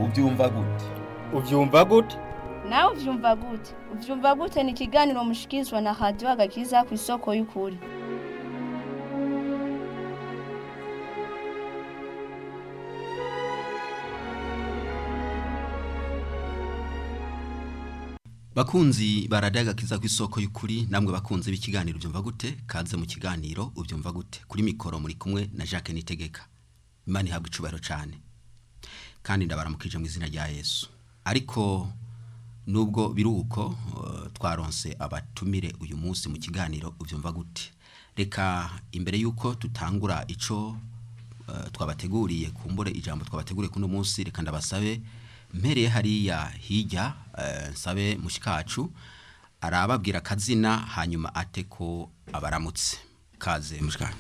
ubyumva gute ubyumva gute nawe uvyumva gute uvyumva gute ni ikiganiro mushikirizwa na radiyo agakiza ku isoko y'ukuri bakunzi baradagakiza ku isoko y'ukuri namwe bakunze b'ikiganiro ubyumva gute kaze mu kiganiro ubyumva gute kuri mikoro muri kumwe na Jacques Nitegeka imana ihabwa icubahiro cyane kandi ndabaramukije mu izina rya Yesu ariko nubwo biruko uh, twaronse abatumire uyu munsi mu kiganiro ubyumva gute reka imbere yuko tutangura ico uh, twabateguriye kumbure ijambo twabateguriye kuno munsi reka ndabasabe mpereye hariya hirya uh, nsabe mushikacu arababwira akazina hanyuma ate ko abaramutse kaze mushikacu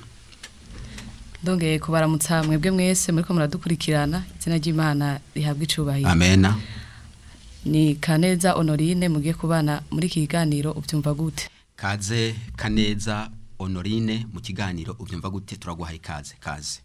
ndongeye kubaramutsa mwebwe mwese muriko muradukurikirana izina ry'imana rihabwa icubahiro amena ni kaneza honorine mugiye kubana muri iki kiganiro ubyumva gute kaze kaneza honorine mu kiganiro ubyumva gute turaguhaye kaze kaze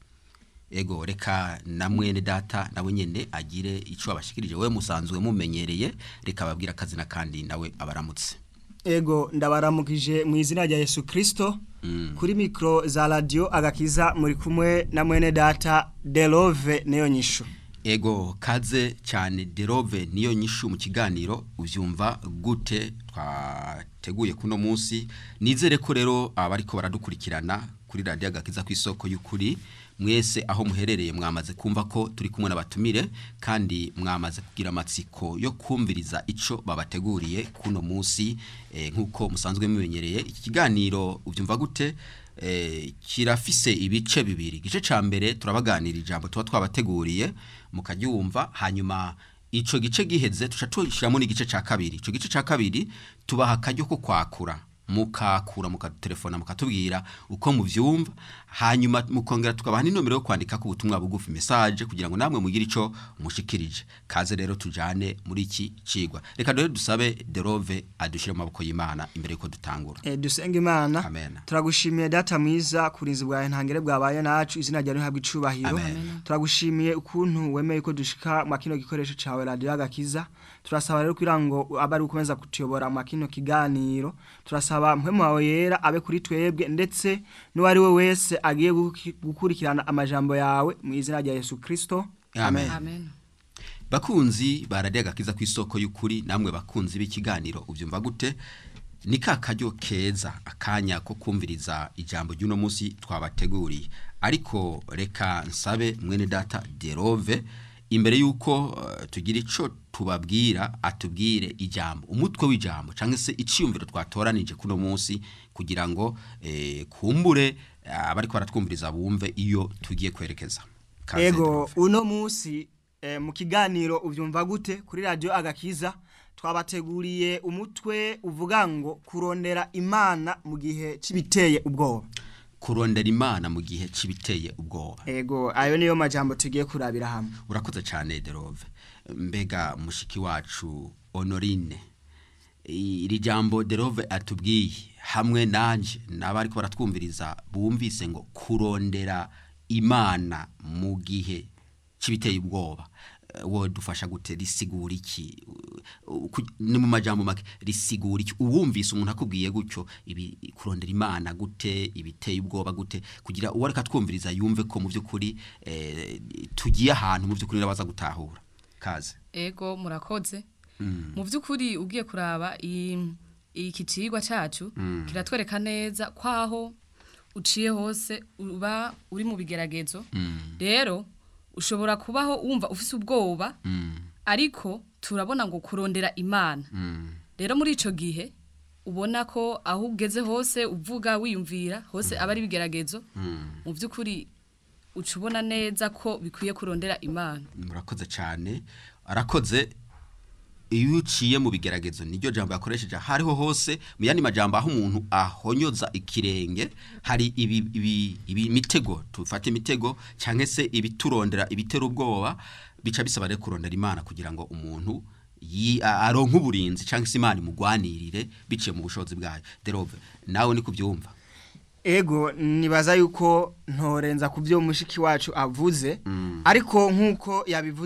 ego reka na mwene data nawe nyene agire ico abashikirije we musanzwe mumenyereye reka babwira akazina kandi nawe abaramutse ego ndabaramukije mu izina rya Yesu Kristo kuri mikro za radio agakiza muri kumwe na mwene data Delove neyo nyishu ego kaze cyane derove niyo nyishu mu kiganiro ubyumva gute twateguye kuno munsi nizere ko rero abariko baradukurikirana kuri radio agakiza ku isoko y'ukuri mwese aho muherereye mwamaze kumva ko turi kumwe n'abatumire kandi mwamaze kugira amatsiko yo kumviriza ico babateguriye kuno munsi eh, nk'uko musanzwe mumenyereye iki kiganiro ubyumva gute eh, kirafise ibice bibiri igice ca mbere turabaganira ijambo tuba twabateguriye mukaryumva hanyuma ico gice giheze tuca tushiramo n'igice ca kabiri ico gice ca kabiri tubaha akaryo ko kwakura mukakura mukatelefona mukatubwira uko muvyumva hanyuma mukongera tukabaha n'inomero yo kwandika ku butumwa bugufi message kugira ngo namwe mugire ico mushikirije kaze rero tujane muri iki cigwa reka dore dusabe Derove adushire mu maboko y'Imana imbere yuko dutangura e, dusenga imana Amen. turagushimiye data mwiza kurinzi bwawe ntangere bwabaye nacu izina ryawe rihabwa icubahiro Amen. turagushimiye ukuntu wemeye ko dushika mu kino gikoresho cawe radio agakiza turasaba rero kugira ngo abe ari ukomeza kutuyobora mu kino kiganiro turasaba mpemu wawe yera abe kuri twebwe ndetse n'uwari we wese agiye guki- gukurikirana amajambo yawe mu izina rya Yesu Kristo Amen. amen bakunzi baradiye agakiza ku isoko y'ukuri namwe bakunzi b'ikiganiro ubyumva gute ni ka karyo keza akanya ko kumviriza ijambo ry'uno munsi twabateguriye ariko reka nsabe mwene data derove imbere y'uko uh, tugira ico tubabwira atubwire ijambo umutwe w'ijambo cyangwa se iciyumviro twatoranije kuno munsi kugira ngo eh, kumbure uh, abariko baratwumviriza bumve iyo tugiye kwerekeza Kaze, Ego Derove. uno musi eh, mu kiganiro uvyumva gute kuri radio agakiza twabateguriye umutwe uvuga ngo kurondera imana mu gihe cibiteye ubwoba kurondera imana mu gihe cibiteye ubwoba Ego ayo niyo majambo tugiye kurabira hamwe urakoze cyane derove mbega mushiki wacu honorine iri jambo derove atubwiye hamwe nanje n'abari ko baratwumviriza bumvise ngo kurondera imana mu gihe cibiteye ubwoba Eh, wo dufasha gute risigura iki Uh, ku- ni mu majambo make risigura iki uwumvise umuntu akubwiye gutyo ibi kurondera imana gute ibiteye ubwoba gute kugira uwo ariko atwumviriza yumve ko mu by'ukuri eh, tugiye ahantu mu by'ukuri nabaza gutahura kaze ego murakoze mu by'ukuri ugiye kuraba iyi- iki cigwa cacu kiratwereka neza kwaho uciye hose uba uri mu bigeragezo rero ushobora kubaho wumva ufise ubwoba ariko turabona ngo kurondera imana rero muri ico gihe ubona ko aho ugeze hose uvuga wiyumvira hose aba ari ibigeragezo mu by'ukuri uca ubona neza ko bikwiye kurondera imana murakoze cyane arakoze iyo uciye mu bigeragezo niryo jambo yakoresheje hariho hose mu yandi majambo aho umuntu ahonyoza ikirenge hari ibi, ibi, ibi mitego tufate imitego cyangwa se ibiturondera ibitera ubwoba bica bisaba rero kurondera imana kugira ngo umuntu yi- a- aronke uburinzi cyangwa se imana imugwanirire biciye mu bushobozi bwayo derove nawe ni kubyumva ego nibaza yuko ntorenza ku byo mushiki wacu avuze ariko nk'uko yabivuze